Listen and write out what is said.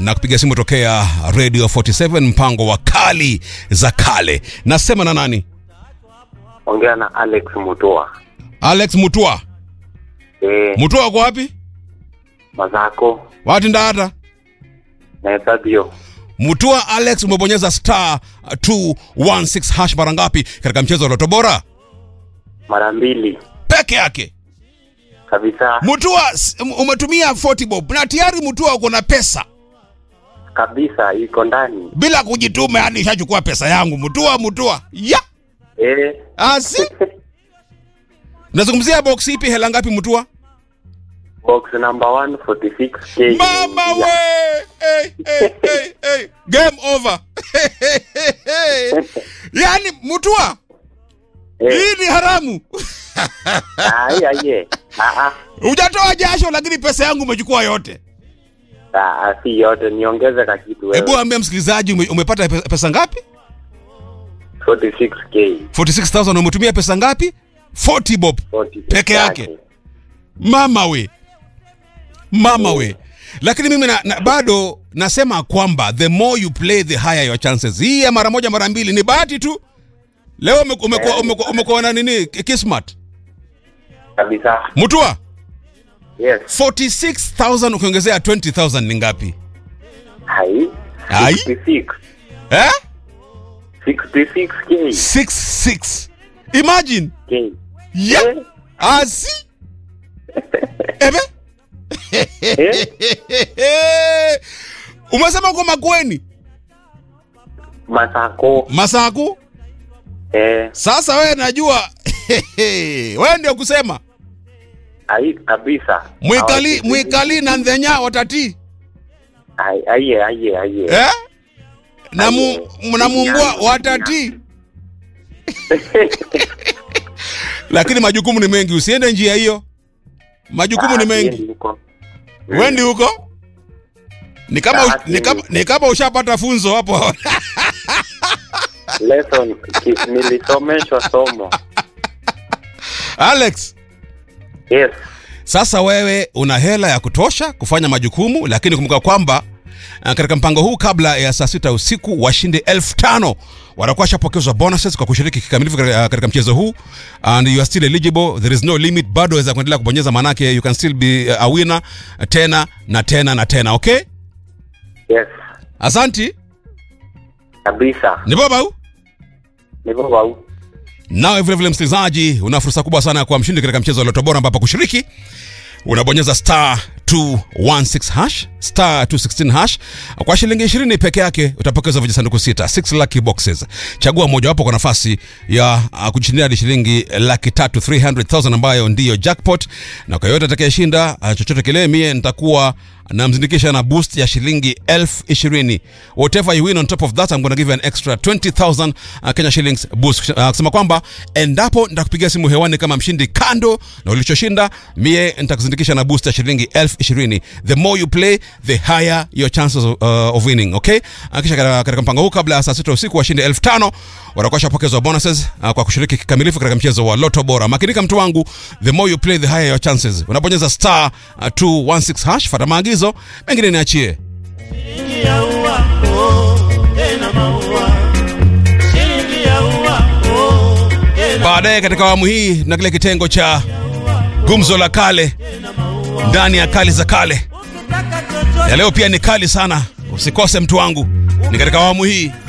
na kupiga simu tokea radio 47 mpango wa kali za kale nasema na nani ongea na Alex Mutua. alex mutua Eh, mutua uko wapi mazako wati ndata na Ethabio. mutua alex umebonyeza star 216 hash mara ngapi katika mchezo wa loto bora Mara mbili peke yake kabisa mutua s- umetumia 40 bob na tayari mutua uko na pesa kabisa, iko ndani. bila kujituma yani ishachukua pesa yangu mutua mutua ya Eh, asi nazungumzia box ipi hela ngapi mutua box number 146k. mama we hey, hey, hey, hey. game over yani mutua Eh, hii ni haramu ai ai. Ah ah. hujatoa jasho lakini pesa yangu umechukua yote Ah, ah, si yote niongeze ka kitu hebu wewe. ambia msikilizaji ume, umepata pe- pesa ngapi 46k. 46000 umetumia pesa ngapi 40 bob 46 Peke yake. mama we mama we lakini mimi na, na, bado nasema kwamba the more you play the higher your chances hii ya mara moja mara mbili ni bahati tu leo umeku- umekuwa umekuwa- umekuwa na nini kismat Kabisa. mutua Yes. 46000 ukiongezea 20000 ni ngapi Hai. Ai. 66. eh 66k. 66 imagine K. ya Eh, asi ebe eh, umesema uko makweni Masako. masaku Eh, sasa wewe najua wewe ndio kusema ai kabisa. mwikali Hawatiki. mwikali na ndhenya watati Ai ai ai ai. eh? na, mu, Aye. na mumbwa watati lakini majukumu ni mengi usiende njia hiyo majukumu ni Ah, mengi siendi huko. wendi huko ni kama, Ah, ush- ni kama, ni kama ushapata funzo hapo Lesson ki- nilisomeshwa somo. alex Yes. sasa wewe una hela ya kutosha kufanya majukumu lakini kumbuka kwamba uh, katika mpango huu kabla ya saa sita usiku washindi elfu tano watakuwa washapokezwa bonuses kwa kushiriki kikamilifu katika, uh, katika mchezo huu and you are still eligible there is no limit bado waweza kuendelea kubonyeza manake you can still be uh, a winner uh, tena na tena na tena okay Yes. asanti Kabisa. ni baba Niko bau. nawe vilevile msikilizaji una fursa kubwa sana ya kuwa mshindi katika mchezo wa loto bora ambapo kushiriki unabonyeza star 216 hash star 216 hash kwa shilingi 20 peke yake utapokezwa vijisanduku sita 6 lucky boxes chagua mojawapo kwa nafasi ya uh, kujishindia hadi shilingi laki tatu 300000 ambayo ndiyo jackpot na kwa yoyote atakayeshinda uh, chochote kile mie nitakuwa namzindikisha na boost ya shilingi elfu ishirini whatever you win on top of that I'm gonna give you an extra 20000 uh, Kenya shillings boost uh, kusema kwamba endapo nitakupigia simu hewani kama mshindi kando na ulichoshinda mie nitakuzindikisha na boost ya shilingi elfu ishirini the more you play the higher your chances of, uh, of winning okay uh, kisha katika katika mpango huu kabla ya saa sita usiku washindi elfu tano watakuwa shapokezwa bonuses uh, kwa kushiriki kikamilifu katika mchezo wa loto bora makinika mtu wangu the more you play the higher your chances unabonyeza star uh, 216 hash fata maagizo mengine niachie Shilingi ya ua, oh, tena maua. Shilingi ya ua, oh, tena baadaye katika awamu hii na kile kitengo cha gumzo la kale ndani ya kali za kale ukitaka chochote ya leo pia ni kali sana usikose mtu wangu ni katika awamu hii